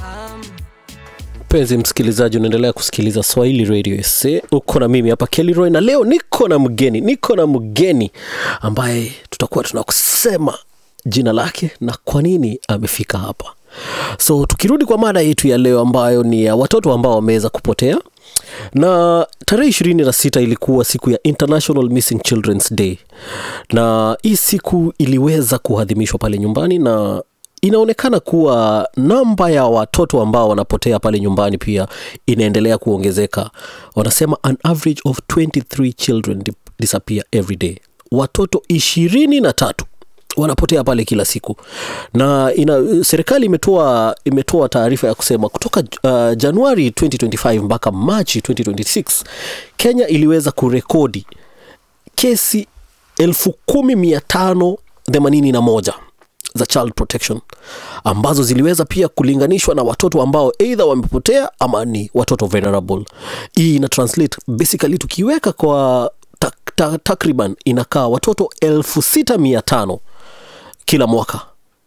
mpenzi msikilizaji unaendelea kusikiliza swahili radio sa uko na mimi hapa kelroy na leo niko na mgeni niko na mgeni ambaye tutakuwa tunakusema jina lake na kwa nini amefika hapa so tukirudi kwa mada yetu ya leo ambayo ni ya watoto ambao wameweza kupotea na tarehe ishirini na sita ilikuwa siku ya international missing children's day na hii siku iliweza kuadhimishwa pale nyumbani na inaonekana kuwa namba ya watoto ambao wanapotea pale nyumbani pia inaendelea kuongezeka wanasema an average of 23 children di- disappear every day watoto ishirini na tatu wanapotea pale kila siku na ina, serikali imetoa imetoa taarifa ya kusema kutoka uh, januari 2025 mpaka machi 2026 kenya iliweza kurekodi kesi elfu kumi mia tano themanini na moja za child protection ambazo ziliweza pia kulinganishwa na watoto ambao eidha wamepotea ama ni watoto vulnerable hii ina translate basically tukiweka kwa tak, tak, takriban inakaa watoto elfu sita mia tano kila mwaka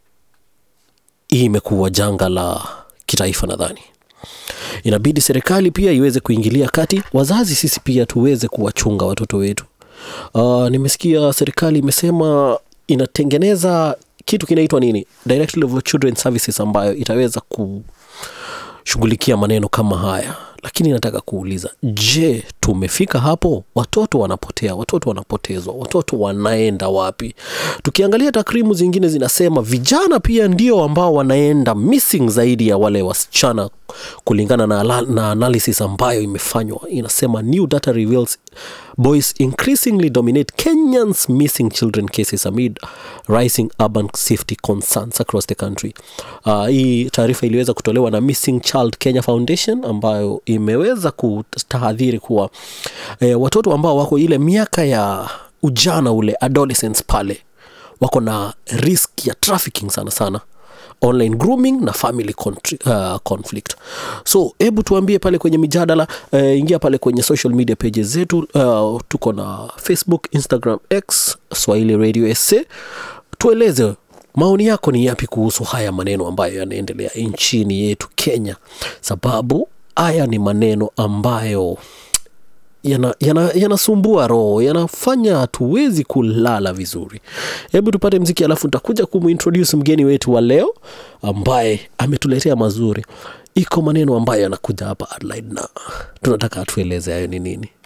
hii imekuwa janga la kitaifa nadhani inabidi serikali pia iweze kuingilia kati wazazi sisi pia tuweze kuwachunga watoto wetu uh, nimesikia serikali imesema inatengeneza kitu kinaitwa nini directory of children services ambayo itaweza kushughulikia maneno kama haya lakini nataka kuuliza je tumefika hapo watoto wanapotea watoto wanapotezwa watoto wanaenda wapi tukiangalia takrimu zingine zinasema vijana pia ndio ambao wanaenda missing zaidi ya wale wasichana kulingana na, ala- na analysis ambayo imefanywa inasema new data reveals boys increasingly dominate kenyans missing children cases amid rising urban safety concerns across the country uh, hii taarifa iliweza kutolewa na missing child kenya foundation ambayo imeweza kutahadhiri kuwa eh, watoto ambao wako ile miaka ya ujana ule adolescents pale wako na risk ya trafficking sana sana online grooming na family contri- uh, conflict so hebu tuambie pale kwenye mijadala uh, ingia pale kwenye social media pages zetu uh, tuko na facebook instagram x swahili radio sa tueleze maoni yako ni yapi kuhusu haya maneno ambayo yanaendelea nchini yetu kenya sababu haya ni maneno ambayo yanasumbua yana, yanasumbua roho yanafanya hatuwezi kulala vizuri hebu tupate mziki alafu nitakuja kumuintroduce mgeni wetu wa leo ambaye ametuletea mazuri iko maneno ambayo yanakuja hapa Adelaide na tunataka atueleze hayo ni nini